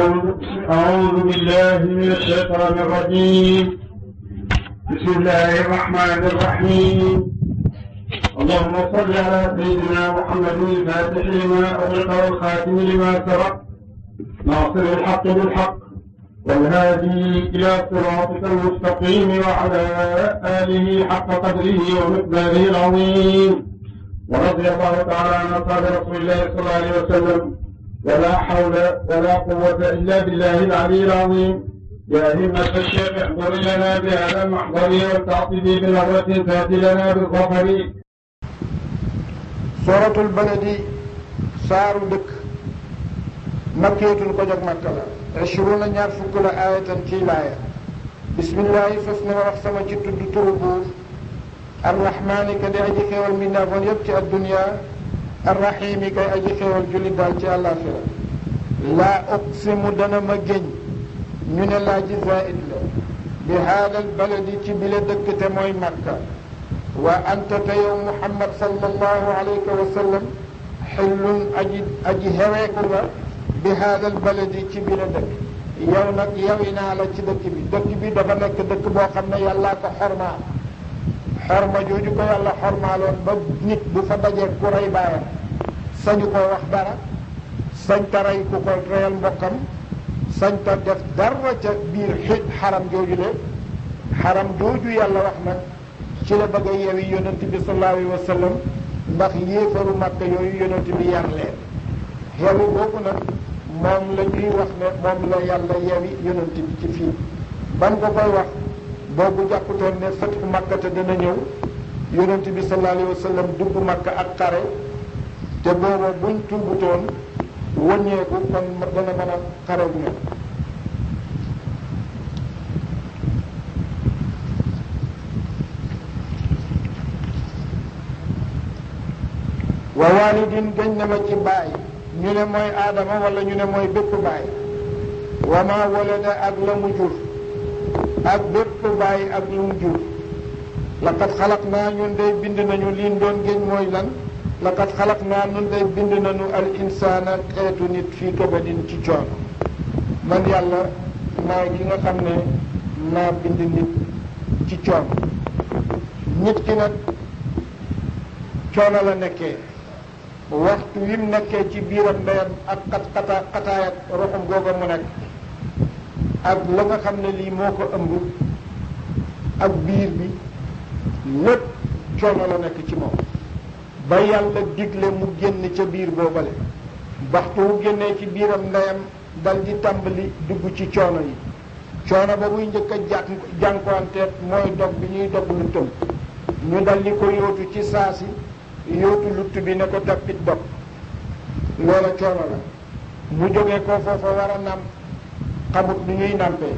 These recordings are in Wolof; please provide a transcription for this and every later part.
أعوذ أعوذ بالله من الشيطان الرجيم بسم الله الرحمن الرحيم اللهم صل على سيدنا محمد الفاتح لما أغلق والخاتم لما سبق ناصر الحق بالحق والهادي إلى صراطك المستقيم وعلى آله حق قدره ومقداره العظيم ورضي الله تعالى عن أصحاب رسول الله صلى الله عليه وسلم ولا حول ولا قوة إلا بالله العلي العظيم يا همة الشيخ احضر لنا بهذا المحضر والتعطيب بنظرة فات لنا بالظفر sooratul baladi saaru dëkk makkeetul ko jóg makka la ashruna ñaar fukk la aayatan ciy laaya bismillahi fas na ma wax sama ci tudd turu buur arrahmaani ka di aji xéewal mbindaafoon yépp ci addunia arrahimi kay aji xéewal jullit daal ci àllaaxira laa uqsimu dana ma géñ ñu ne laa ji zaid la bi haadal baladi ci bile dëkk te mooy makka wa anta te yow muhammad sallallahu alayhi wa sallam xillun aji aji xeweeku nga bi haadal baladi ci bi la dëkk yow nag yawi naa la ci dëkk bi dëkk bi dafa nekk dëkk boo xam ne yàllaa ko xormaa xorma jooju ko yàlla xormaaloon ba nit bu fa dajee ku rey baayam sañu koo wax dara sañ ta rey ku ko reyal mbokkam sañ ta def dara ca biir xit xaram jooju de xaram jooju yàlla wax nag ci la bëgg a yewi yonent bi sallallahu alayhi wa sallam ndax yéefaru màkk yooyu yonent bi yar leen yewi boobu nag moom la ñuy wax ne moom la yàlla yewi yonent bi ci fii ban ko koy wax boobu jàpputoon ne fatxu màkka te dana ñëw yonent bi sallallahu alayhi wa sallam dugg màkka ak xare te booba buñ tuubutoon wëññeeku kon dana mën a xare bu ñëw wa walidin gëñ na ma ci baay ñu ne mooy aadama wala ñu ne mooy bépp baay wa ma walada ak la mu jur ak bépp baay ak lu mu jur laqad xalaq naa ñun day bind nañu liin doon géñ mooy lan laqad xalaq naa ñun day bind nañu al insaana xeetu nit fii kabadin ci coono man yàlla maa ki nga xam ne maa bind nit ci coono nit ki nag coono la nekkee waxtu wi mu nekkee ci biiram ndeyam ak xat xata xataay ak roxam googa mu nekk ak la nga xam ne lii moo ko ëmb ak biir bi lépp coono la nekk ci moom ba yàlla digle mu génn ca biir boobale waxtu wu génnee ci biiram ndeyam dal di tàmbali dugg ci coono yi coono ba muy njëkk a jànk jànkuwanteet mooy dog bi ñuy dog lu tëm ñu dal di ko yóotu ci saasi yóotu lutt bi ne ko tappit dog loola coono la mu jógee ko foofa war a nàmp xamut nu ñuy nàmpee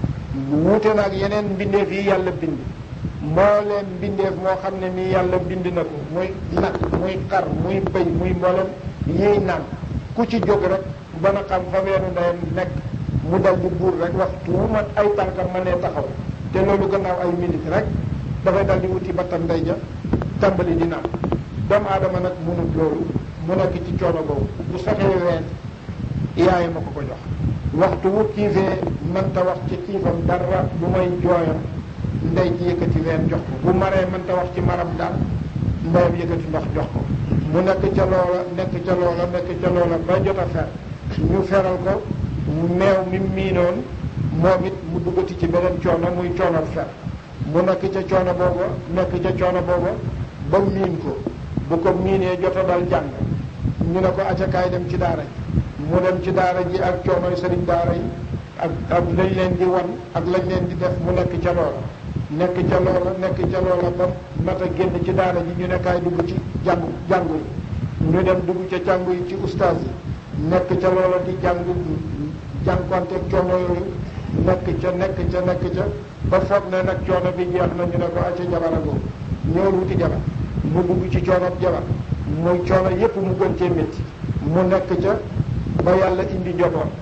wuute na ak yeneen mbindeef yi yàlla bind mbooleem mbindeef moo xam ne nii yàlla bind na ko muy nag muy xar muy bëy muy mboolem yiy nàmp ku ci jóg rek ba na xam fa weenu ndeyam nekk mu dal di buur rek waxtu wu ma ay tànkam ma nee taxaw te loolu gannaaw ay minute rek dafay dal di wuti battam ndey ja tàmbali di nàmp doomu aadama nag munut loolu mu nekk ci coono boobu bu saxee ween yaay ma ko ko jox waxtu wu kiifee mënta wax ci kiifam dara bu may jooyam ndey ci yëkkati ween jox ko bu maree mënta wax ci maram daal ndeyam yëkkati ndox jox ko mu nekk ca loola nekk ca loola nekk ca loola ba jot a fer ñu feral ko meew mi miinoon moom it mu duggati ci beneen coono muy coono fer mu nekk ca coono booba nekk ca coono booba ba miin ko bu ko miinee jot a dal jàng ñu ne ko acakaay dem ci daara ji mu dem ci daara ji ak coonoy sëriñ daara yi ak ak lañ leen di wan ak lañ leen di def mu nekk ca loola nekk ca loola nekk ca loola ba mat a génn ci daara ji ñu ne kaay dugg ci jàngu jàngu yi ñu dem dugg ca jàngu yi ci ustaas yi nekk ca loola di jàngu jànkuwanteeg coono yooyu nekk ca nekk ca nekk ca ba foog ne nag coono bi jeex na ñu ne ko acca jabar a googu ñëwul wuti jabar mu dugg ci coono jabar muy coono yépp mu gën cee métti mu nekk ca ba yàlla indi njaboot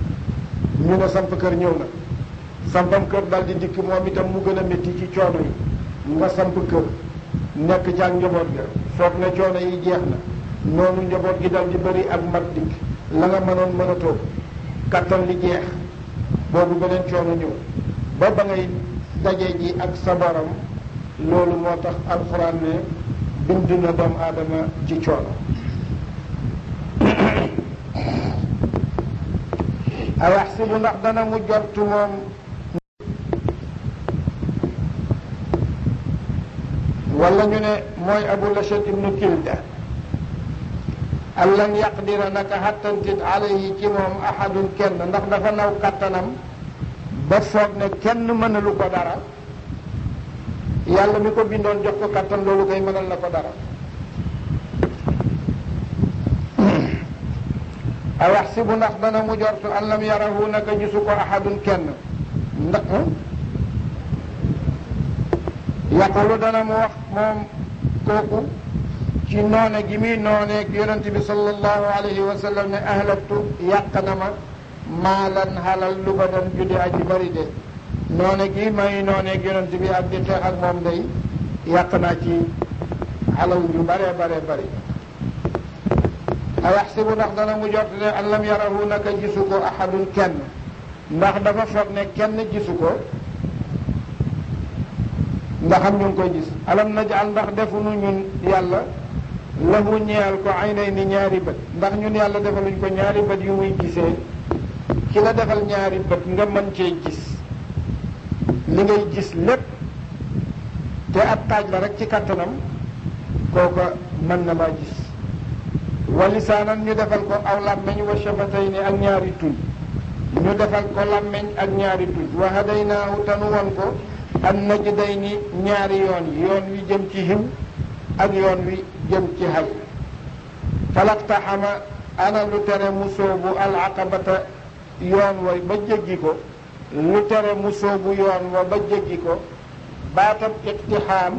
ñu ne samp kër ñëw na sampam kër dal di dikk moom itam mu gën a métti ci coono yi nga samp kër nekk ca ak njaboot ga foog ne coono yi jeex na noonu njaboot gi dal di bëri ak mat dikk la nga mënoon mën a toog kattan li jeex boobu beneen coono ñëw ba ba ngay daje ji ak sa borom loolu moo tax alxuraan ne bind na doomu aadama ci coono ayaxsibu ndax dana mu jortu moom wala ñu ne mooy abu lachet ibnu kilda an lan yaqdira naka xattantit alayhi ci moom ahadun kenn ndax dafa naw kattanam ba foog ne kenn mënalu ko dara yàlla mi ko bindoon jox ko kattan loolu koy mënal na ko dara a yaxsibu ndax dana mu jortu an lam yarahu naka gisu ko ahadun kenn ndax yaqulu dana mu wax moom kooku ci noone gi muy nooneeg yonent bi sallallahu alayhi wa sallam ne ahlaktu yàq na ma maalan halal lu ba dan juddi aji bari de noone gi may nooneeg yonent bi ak di xeex ak moom day yàq naa ci halal yu bare bare bari a yaxsibu ndax dana mu jot ne an lam yarahu naka gisu ko ahadun kenn ndax dafa foog ne kenn gisu ko ndax am ñu ngi koy gis alam najal ndax defuñu ñun yàlla lahu ñeel ko ay nay ni ñaari bët ndax ñun yàlla defaluñ ko ñaari bët yu muy gisee ki la defal ñaari bët nga mën cee gis li ngay gis lépp te ab taaj la rek ci kattanam kooka mën na laa gis wa lisaanan ñu defal ko aw làmmeñ wa shafatayni ak ñaari tuñ ñu defal ko làmmeñ ak ñaari tuñ wa hadaynaahu tanu won ko an najdayni ñaari yoon yi yoon wi jëm ci xiw ak yoon wi jëm ci xay falaqtaxama ana lu tere mu soobu al aqabata yoon wa ba jéggi ko lu tere mu soobu yoon wa ba jéggi ko baatam iqtixaam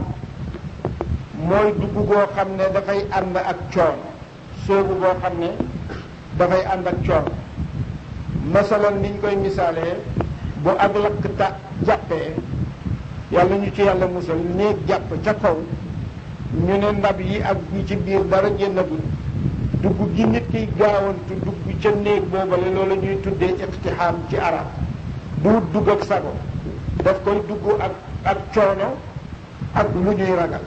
mooy dugg goo xam ne dafay ànd ak coono soobu goo xam ne dafay ànd ak coono masalan niñ koy misaalee bu ak lakk ta jàppee yàlla ñu ci yàlla musal néeg jàpp ca kaw ñu ne ndab yi ak ñi ci biir dara génnagul dugg gi nit kiy gaawantu dugg ca néeg boobale loolu ñuy tuddee iqtixaam ci arab du dugg ak sago daf koy dugg ak ak coono ak lu ñuy ragal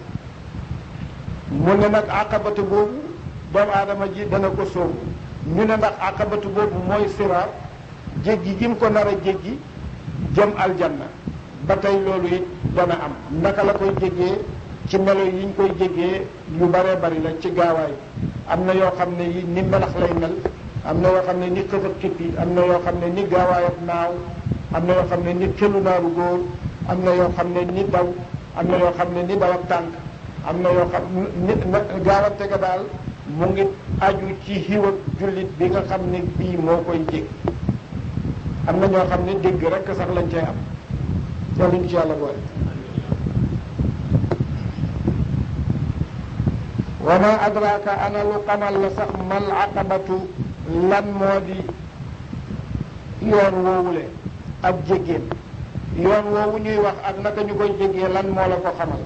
mu ne nag aqabatu boobu doomu aadama ji dana ko sóobu ñu ne ndax aqabatu boobu mooy siraat jéggi gi mu ko nar a jéggi jëm aljanna ba tey loolu it dana am naka la koy jéggee ci melo yi ñu koy jéggee yu baree bari la ci gaawaay am na yoo xam ne yi ni melax lay mel am na yoo xam ne ni xëf ak kippi am na yoo xam ne ni gaawaay ak naaw am na yoo xam ne ni xelu naaru góor am na yoo xam ne ni daw am na yoo xam ne ni daw ak tànk am na yoo xam ni gaawante ga daal mu ngi aju ci xiw ak jullit bi nga xam ne bii moo koy jég am na ñoo xam ne dégg rek sax lañ cay am yàlla ñu ci yàlla boole wa ma adraka ana lu xamal la sax mal aqabatu lan moo di yoon woowule ab jéggéen yoon woowu ñuy wax ak naka ñu koy jéggee lan moo la ko xamal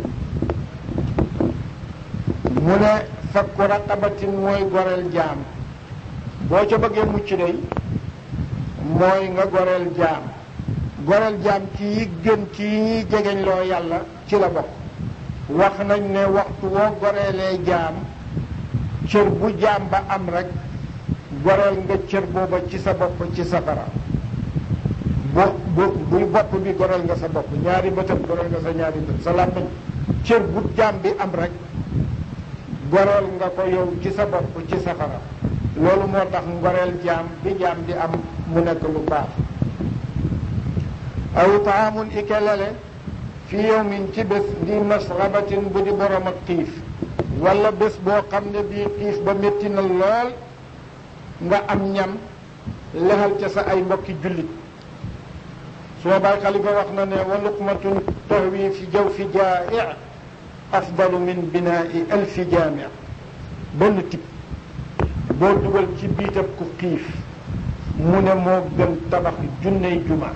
mu ne fakku raqabatin mooy goreel jaam boo ca bëggee mucc day mooy nga goreel jaam goreel jaam ci yi gën ci yi ñuy jegeñ loo yàlla ci la bokk wax nañ ne waxtu woo goreelee jaam cër bu jaam ba am rek goreel nga cër booba ci sa bopp ci safara bo bu buy bopp bi goreel nga sa bopp ñaari bëtam goreel nga sa ñaari bët sa làmmiñ cër bu jaam bi am rek goreel nga ko yow ci sa bopp ci safara loolu moo tax ngoreel jaam bi jaam di am mu nekk lu baax aw taamun ike lele fi yawmin ci bés di masrabatin bu di borom ak xiif wala bés boo xam ne bii xiif ba métti na lool nga am ñam lexal ca sa ay mbokki jullit suma baay xalifa wax na ne wa luqmatun tahwi fi jaw fi jaa'i afdalu min binaai alfi jaami benn tib boo dugal ci biitab ku xiif mu ne moo gën tabax junney juma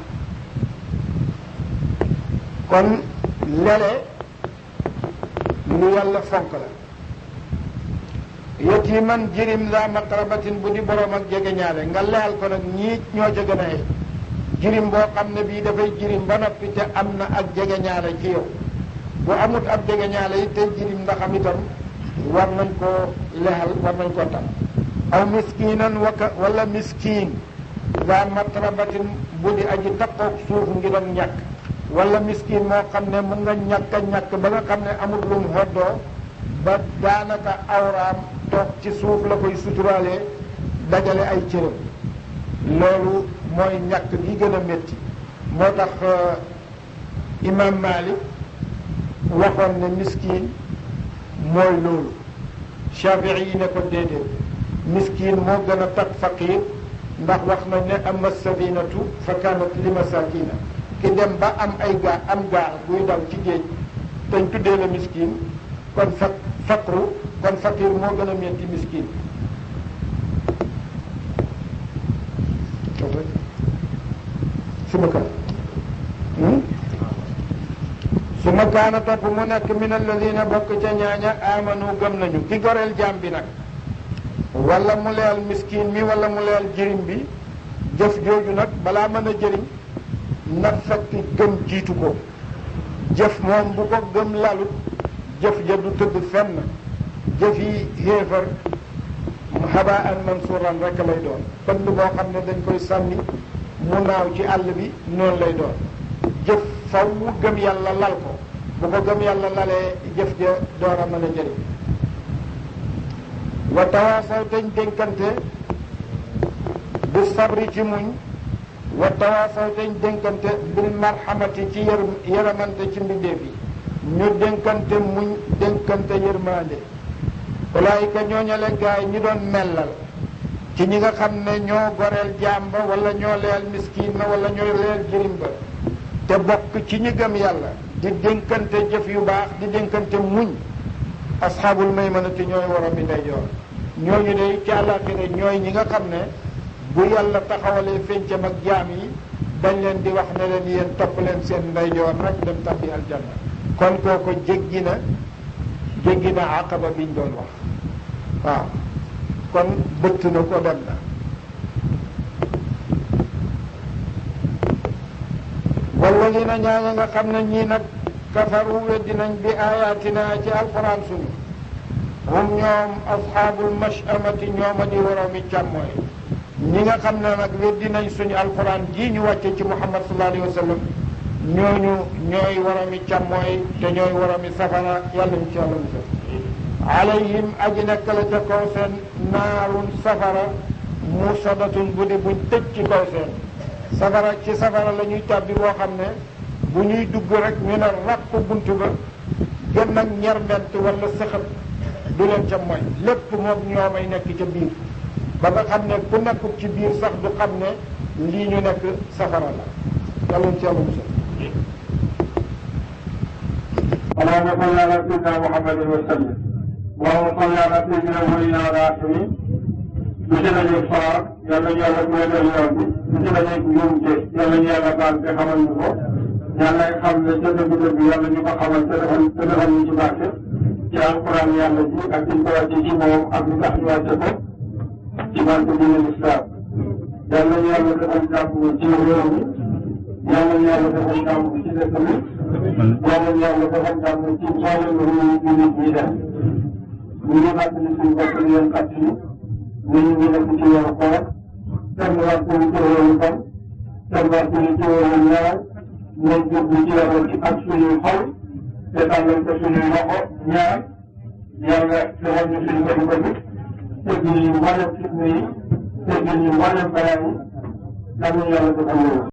kon lele lu yàlla fonk la yatiman jirim za maqrabatin bu di borom ak jege ñaale nga leyal ko nag ñii ñoo ca gën a yey jirim boo xam ne bii dafay jirim ba noppi te am na ak jege ñaale ci yow bu amut ab jege ñaale yi tey jirim ndax am itam war nañ koo lexal war nañ koo tam aw miskinan waka wala miskin za matrabatin bu di aji takkoog suuf ngi doon ñàkk wala miskin moo xam ne mun nga ñàkk a ñàkk ba nga xam ne amul lu mu hoddoo ba daanaka awraam toog ci suuf la koy suturaalee dajale ay cëram loolu mooy ñàkk gi gën a métti moo tax imam Malik waxoon ne miskin mooy loolu Shafii yi ne ko déedéet miskin moo gën a tat faqir ndax wax nañ ne amma safinatu fa kanat li masakina ki dem ba am ay gaal am gaal buy daw ci géej dañ tuddee la miskin kon faq faqru kon faqir moo gën a metti miskin suma kan suma kaana topp mu nekk min alladina bokk ca ñaaña amanu gëm nañu ki goreel jaam bi nag wala mu leel miskin mi wala mu leel jirim bi jëf jooju nag balaa mën a jëriñ na fekk gëm jiitu ko jëf moom bu ko gëm lalut jëf ja du tëdd fenn jëf yi xéefar xaba an mansuuran rek lay doon pënd boo xam ne dañ koy sànni mu naaw ci àll bi noonu lay doon jëf faw mu gëm yàlla lal ko bu ko gëm yàlla lalee jëf ja door a mën a jëriñ wa tawaasaw dañ dénkante bi sabri ci muñ wa tawaasaw dañ dénkante bil marhamati ci yër yërëmante ci mbindeef yi ñu dénkante muñ dénkante yërmande ulaayika ñooñale gaay ñi doon mellal ci ñi nga xam ne ñoo goreel jàmba wala ñoo leel miskin na wala ñoo leel jirim ba te bokk ci ñi gëm yàlla di dénkante jëf yu baax di dénkante muñ asxaabul maymanati ñooy waram bi ndeyjoor ñooñu de ci àllaaxira ñooy ñi nga xam ne bu yàlla taxawalee fencam ak jaam yi dañ leen di wax ne leen yéen topp leen seen ndeyjoor nag dem tabbi aljanna kon kooko jéggi na jéggi na aqaba biñ doon wax waaw kon bëtt na ko dem na walladina ñaaña nga xam ne ñii nag kafaru weddi nañ bi ayatina ci alquran suñu hum ñoom asxaabul mashamati ñooma di waroomi càmmooy ñi nga xam ne nag weddi nañ suñu alquran jii ñu wàcce ci muhammad sallallahu alayhi wa sallam ñooñu ñooy waroomi càmmooy te ñooy waroomi safara yàlla ñu ci yàlla musal alayhim aji nekk la ca kaw seen naarun safara musadatun bu di buñ tëj ci kaw seen safara ci safara la ñuy tàbbi boo xam ne bu ñuy dugg rek ñu ne ràpp bunt ba gën nag ñerment wala sëxat du leen ca mooy lépp moom ñoomay nekk ca biir ba nga xam ne ku nekkul ci biir sax du xam ne lii ñu nekk safara la yàlla ci yàlla musal اللهم صل على سيدنا محمد وسلم اللهم صل على سيدنا ولينا الراحمين monsieur la ñuy faar yàlla ñu yàlla may leen yoon bi monsieur la ñuy njuumte yàlla ñu yàlla baal te xamal ñu ko yàlla xam ne ca dëgg dëgg yàlla ñu ko xamal te defal te defal ñu ci barke ci alquran yàlla ji ak ci ko wàcce ci moom ak lu tax ñu wàcce ko ci barke diine l'islam yàlla ñu yàlla defal jàmm ci réew mi yàlla ñu yàlla defal jàmm ci dëkk bi yàlla ñu yàlla defal jàmm ci mboolem réew yi nit ñi def ñu ngi fàttali suñu bopp di leen fàttali ñu ngi nekk ci weeru koor kenn waxtu ci weeru fan kenn waxtu ci weeru ñaar nañ jublu ci yàlla ci ak suñuy xol te tàllal ko suñuy loxo ñaar yàlla defal ñu suñu bëri bëri teggil ñu mboolem fitna yi teggil ñu mboolem balaa yi yàlla yàlla defal loolu